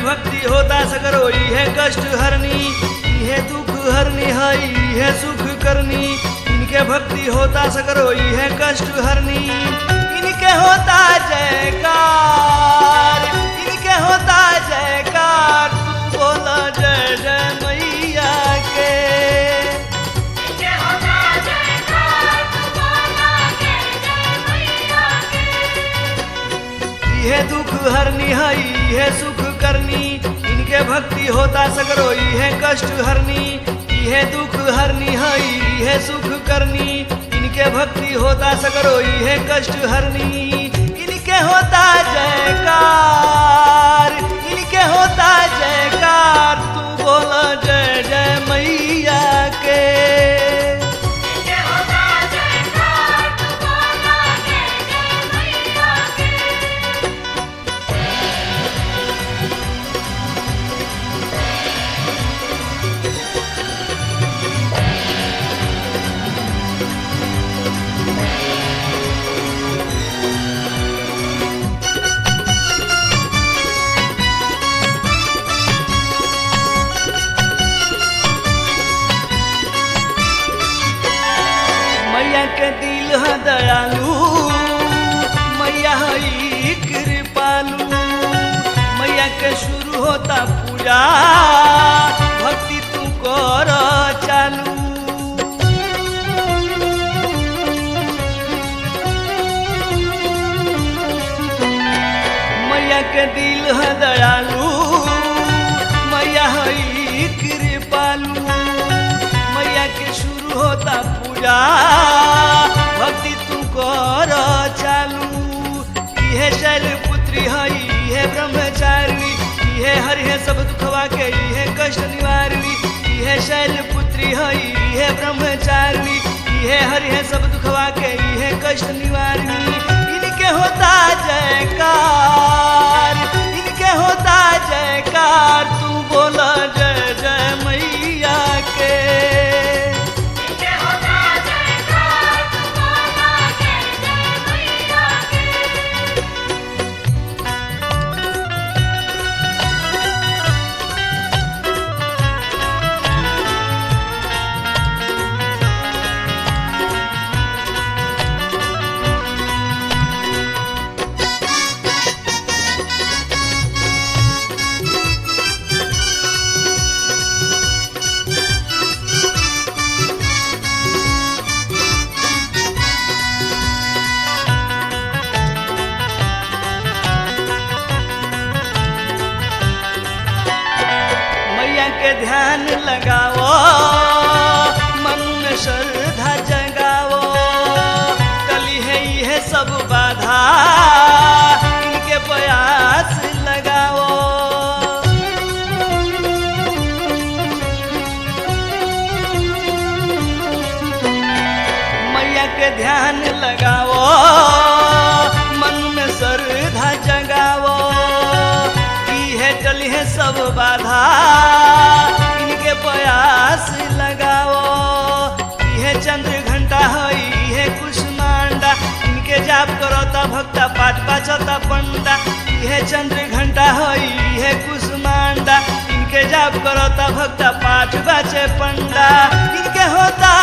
भक्ति होता सगरो है कष्ट हरनी इहे दुख हरनी है इहे सुख करनी इनके भक्ति होता सगरो है कष्ट हरनी इनके होता जयकार इनके होता जयकार तू बोला जय जय मैया के इनके होता जयकार तू बोला जय जय मैया के इहे दुख हरनी है इहे सुख करनी इनके भक्ति होता सगरो इहे कष्ट हरनी इहे दुख हरनी है इहे सुख करनी इनके भक्ति होता सगरो इहे कष्ट हरनी इनके होता जयकार इनके होता जयकार तू बोला जय जय मैया के इनके होता जयकार तू बोला जय जय मैया के मैया के दिल है दयालु मैया है कृपालु मैया के शुरू होता पूजा भक्ति तू कर चालू मैया के दिल है दयालु मैया है कृपालु मैया के शुरू होता पूजा भक्ति तू कर चालू इहे शैल पुत्री है इहे ब्रह्मचारिणी इहे हरि है सब दुखवा के इहे कष्ट निवारिणी इहे शैल पुत्री है इहे ब्रह्मचारिणी इहे हरि है सब दुखवा के इहे कष्ट निवारिणी इनके होता जयकार इनके होता जयकार तू बोला जय जय मैया के इनके होता जयकार तू बोला जय जय मैया के मैया के ध्यान लगाओ मन में श्रद्धा जगाओ कली है यह सब बाधा इनके प्रयास लगाओ मैया के ध्यान लगाओ मन में श्रद्धा जगाओ है टली है सब बाधा इनके प्रयास लगाओ यह चंद्र घंटा है यह कुष्मांडा इनके जाप करोता भक्ता पाठ पाचता पंडा यह चंद्र घंटा है यह कुष्मांडा इनके जाप करोता भक्ता पाठ बाचे पंडा इनके होता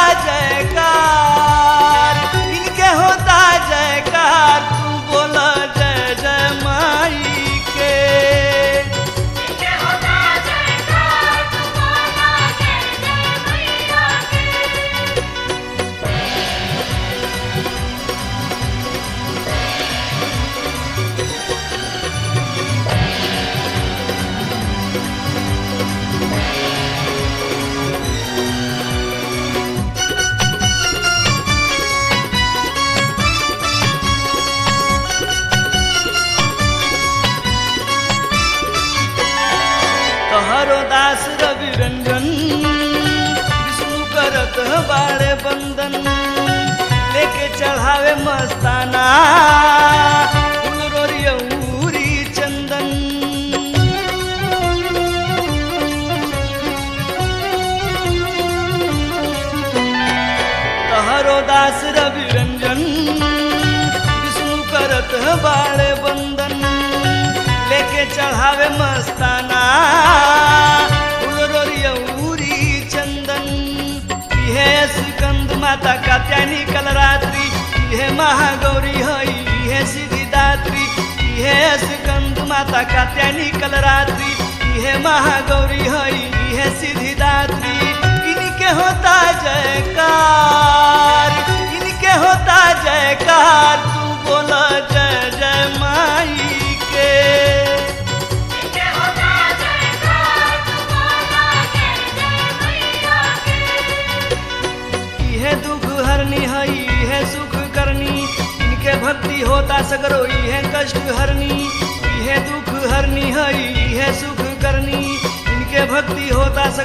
जयकार इनके होता जयकार तू बोला जय जय माई के इनके होता जयकार तू बोला जय जय मैया के तोहरो दास रवि रंजन विष्णु करत बाड़े बंदन लेके चढ़ावे मस्ताना फूल रोरियौरी चंदन तोहरो दास रवि रंजन विष्णु करत बाड़े बंदन लेके चढ़ावे मस्ताना फूल रोरियौरी चंदन इहे स्कंद माता कात्यायनी कलरात्रि इहे महागौरी हई इहे सिद्धिदात्री इहे स्कंद माता कात्यायनी कलरात्रि इहे महागौरी हई इहे सिद्धिदात्री इनके होता जयकार इनके होता जयकार तू बोल जय जय माई के इनके होता जयकार तुम्हारा जय जय मैया के इहे दुख हरनी हई इहे सुख करनी इनके भक्ति होता सगरो इहे कष्ट हरनी इहे दुख हरनी हई इहे सुख करनी इनके भक्ति होता